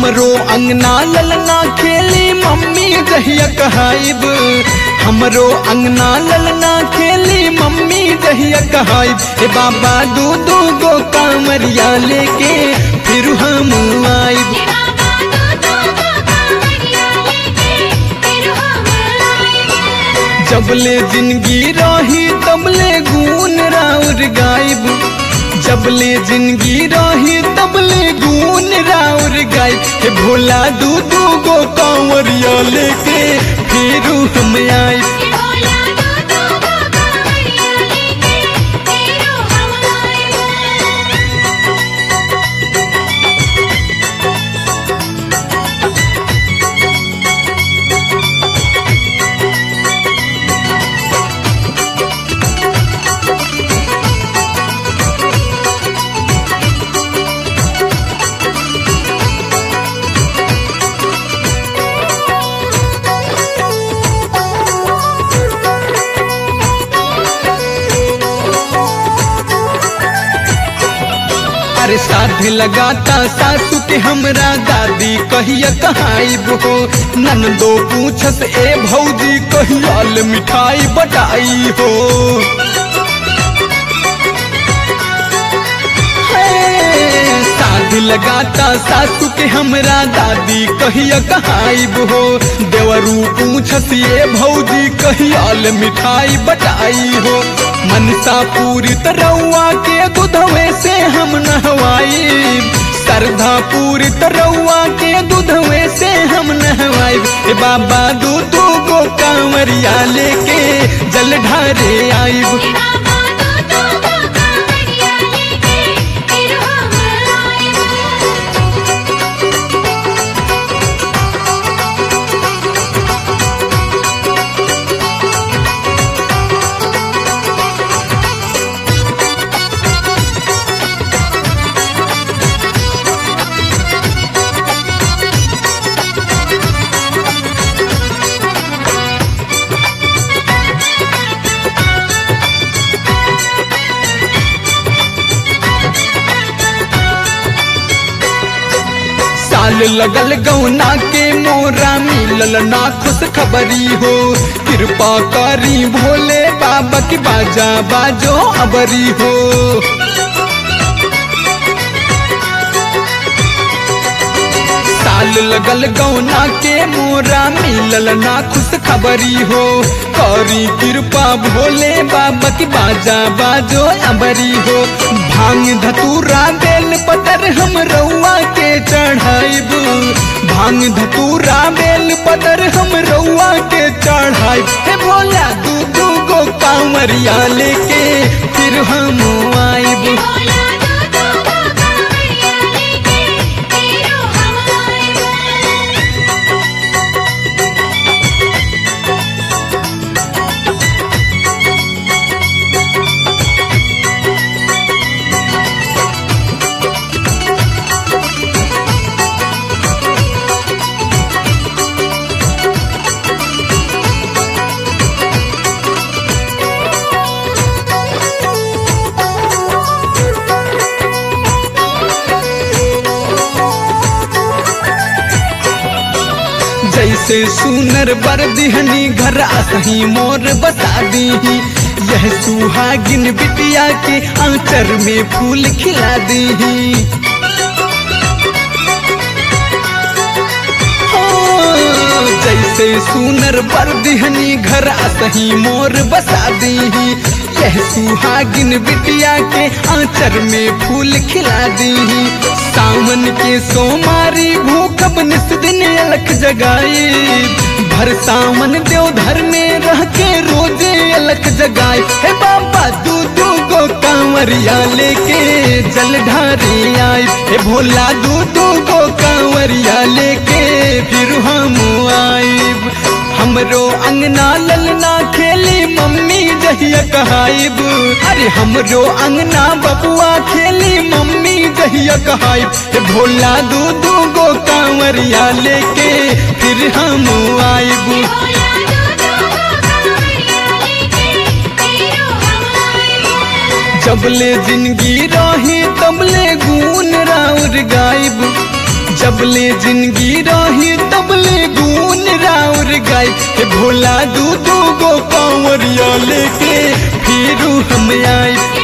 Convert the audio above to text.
हमरो अंगना ललना खेली मम्मी जहिया कहाइब हमरो अंगना ललना खेली मम्मी जहिया कहाइब हे बाबा दू दू गो कांवरिया लेके फिर हम आइब हे बाबा दो दो गो कांवरिया लेके फिर हम आएंगे जबले जिंदगी रही तबले गुन राउर गायब जबले जिंदगी रही तबले गुन राउर गायब हे भोला दू दू गो कांवरिया लेके फिर हम आइब हे भोला दो दो गो कांवरिया लेके फिर हम आएंगे अरे साध लगाता सासू के हमरा दादी कहिया कहाइब हो ननदो पूछस ए भौजी कहियाल मिठाई बटाई हो हे, साध लगाता सासू के हमरा दादी कहिया कहाइब हो देवरू पूछस ये भौजी कहियाल मिठाई बटाई हो मनसा पूरी तरौआ के दूधवे से हम नहवाई श्रद्धा पूरी तरौआ के दूधवे से हम नहवाई ए बाबा दू दू गो कांवरिया लेके जल ढारे आइब हे बाबा दो दो गो कांवरिया लेके फिर हम आएंगे साल लगल गौना के मोरा मिलल ना खुश खबरी हो कृपा करी भोले बाबा की बाजा बाजो अबरी हो साल लगल गौना के मोरा मिलल ना खुश खबरी हो करी कृपा भोले बाबा की बाजा बाजो अबरी हो भांग धतूरा बेल पतर हम रउआ के चढ़ाइब भांग धतूरा बेल पतर हम रउआ के चढ़ाइब हे भोला दू दू गो कांवरिया लेके फिर हम आइब हे भोला दो दो गो कांवरिया लेके फिर हम आएंगे जैसे सुनर बर दिहनी घर असही मोर बसा दीही यह सुहागिन बिटिया के आंचर में फूल खिला दीही हो, जैसे सुनर बर दिहनी घर असही मोर बसा दीही यह सुहागिन बिटिया के आंचर में फूल खिला दीही सावन के सोमारी भूखब निस दिन अलख जगाई भर सावन देवधर में रह के रोजे अलख जगाई हे बाबा दू दू गो कांवरिया लेके जल ढारे आई हे भोला दू दू गो कांवरिया लेके फिर हम आइब हमरो अंगना ललना खेली मम्मी जहिया कहाइब अरे हमरो अंगना बबुआ खेली मम्मी जहिया कहाइब हे भोला दू दू गो कांवरिया लेके फिर हम आइब भोला दो दो गो कांवरिया लेके फिर हम आएंगे जबले जिंदगी रही तबले गुन राउर गायब जबले जिंदगी रही तबले गुन राउर गाई हे भोला दू दू गो कांवरिया लेके फिरू हम आई